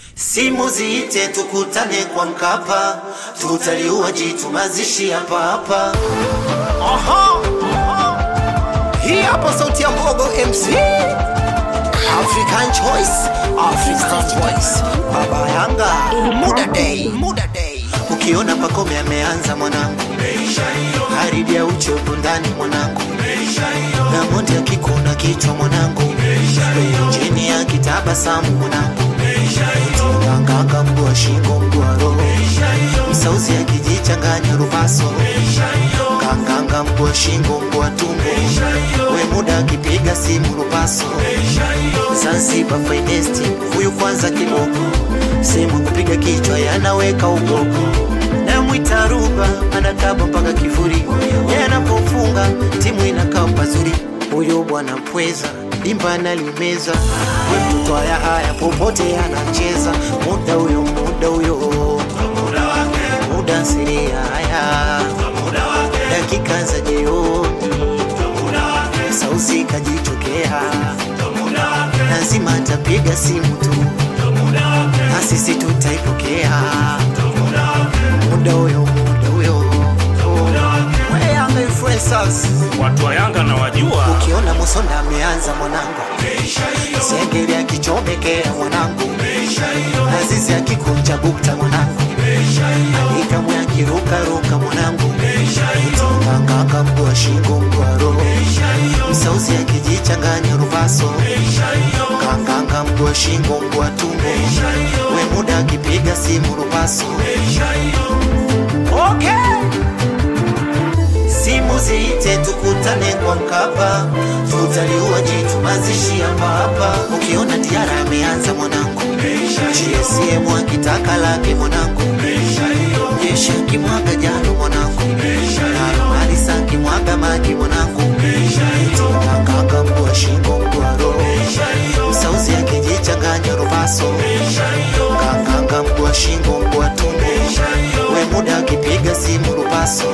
Simu ziite tukutane kwa Mkapa, tutaliua jitu mazishi hapa hapa. Aha, hii hapa sauti ya Mbogo MC African Choice, African Choice, Baba Yanga, Muda Day, Muda Day. Ukiona Pakome ameanza mwanangu, haribia uchovu ndani mwanangu, na moja kikuna kichwa mwanangu, chini ya kitabasamu mwanangu, nganganga mguu shingo mguu roho, msauzi akijichanganya rupaso, nganganga mguu shingo mguu tumbo, we muda akipiga simu rupaso, Zanzibar finest huyu kwanza kiboko, sehemu kupiga kichwa yanaweka ugoko na mwita ruba anakaba mpaka kifuri, yeye anapofunga timu inakaa pazuri. Huyo bwana pweza dimba analimeza, we mtoto haya haya popote anacheza, muda huyo muda huyo muda siria haya dakika za jioni, sausi kajichokea, lazima atapiga simu tu na sisi tutaipokea muda huyo muda huyo We Yanga influencers Watu wa Yanga na wajua ukiona Musonda ameanza mwanangu, Sengeri akichomekea mwanangu, Azizi akikunja bukta mwanangu, Alikamwe akirukaruka mwanangu, Nganganga mguu wa shingo mguu wa roho, Msauzi akijichanganya rubaso, Nganganga mguu wa shingo mguu wa tumbo, we muda akipiga simu rubaso. Okay. Simu ziite tukutane kwa Mkapa, tutaliua jitu mazishi hapa hapa. Ukiona Diara ameanza mwanangu, GSM akitaka lake mwanangu, jeshi akimwaga jalo mwanangu, Alisa akimwaga maji mwanangu, Nganganga mguu wa shingo mguu wa roho, Msauzi akijichanganya rubaso, Nganganga mguu wa shingo mguu wa tumbo, we muda akipiga simu rubaso